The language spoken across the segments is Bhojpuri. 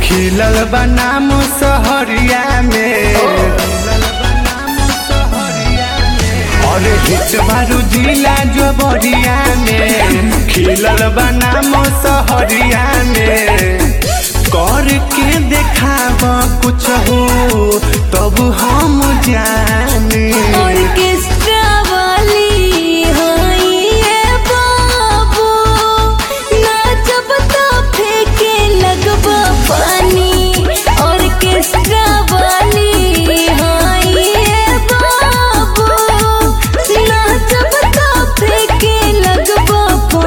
खिलल बनाम सहरिया में और हिच मारू जिला जो बरिया में खिलल बनाम सहरिया में कर के देखाब कुछ हो तब हम जाने ऑर्केस्ट्रा वाली हाय ये बाबू नाचब तो फेंके लगबा पानी ऑर्केस्ट्रा वाली हाय ये बाबू नाचब तो फेंके लगबा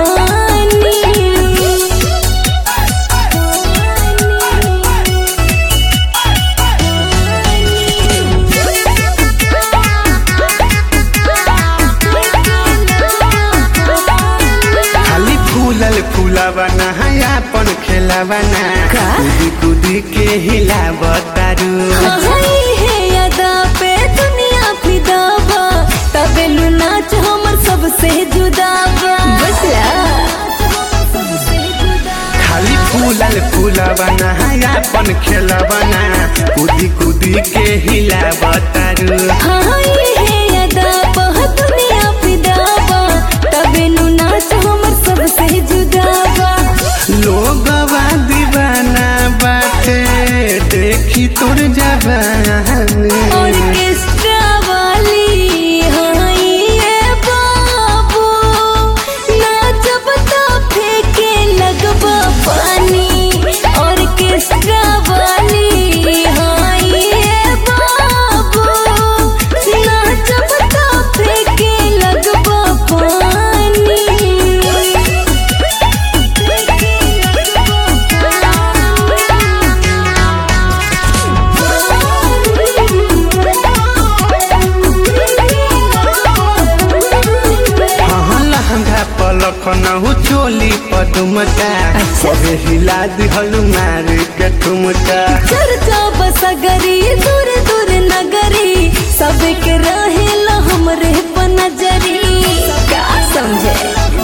खाली फूलल फूलवना अपन खेलवना का? कूदी कूदी के हिलावतारू हाय हे अदा पे दुनिया फिदा बा तबेलु नाच हमर सबसे जुदा बा बसला खाली फूलल फूलवना अपन खेलवना कूदी कूदी के हिलावतारू हाय हे अदा पे दुनिया फिदा बा तबेलु नाच हमर सबसे जुदा बा लोगवा दीवाना बाटे देखी तोर जवानी ऑर्केस्ट्रा वाली हाय ये बाबू नाचब तो फेंके लगबा पानी ऑर्केस्ट्रा वाली हाय ये बाबू नाचब तो फेंके लगबा पानी हाँ लहंगा पलक नहु चोली पदुमता सबे हिला दिहलु मारे के ठुमका चर्चा बसगरी दूर दूर नगरी सबके रहेला हमरे पर नजरी का समझे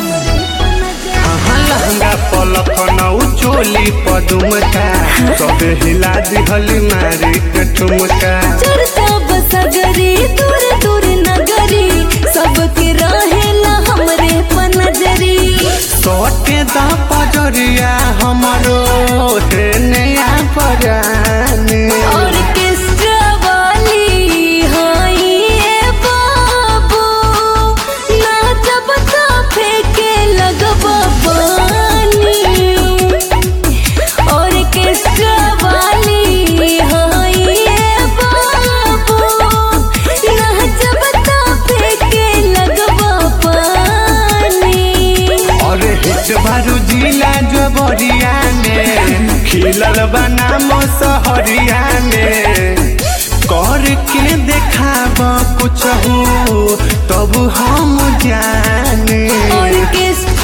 हाँ लहंगा पलक नहु चोली पदुमता सबे हिला दिहलु मारे के ठुमका चर्चा बसगरी दूर दूर नगरी सबके रहेला हमरे पर नजरी सोटे दा पजरिया हमरो हे नया परानी ऑर्केस्ट्रा वाली हाय ये बाबू नाचब तो फेंके लगबा पानी ऑर्केस्ट्रा वाली हाय ये बाबू नाचब तो फेंके लगबा पानी और हिच बारू जिला जो बरिया में खिलल बनाम सहरिया में कर के देखाब कुछ हो तब हम जाने ऑर्केस्ट्रा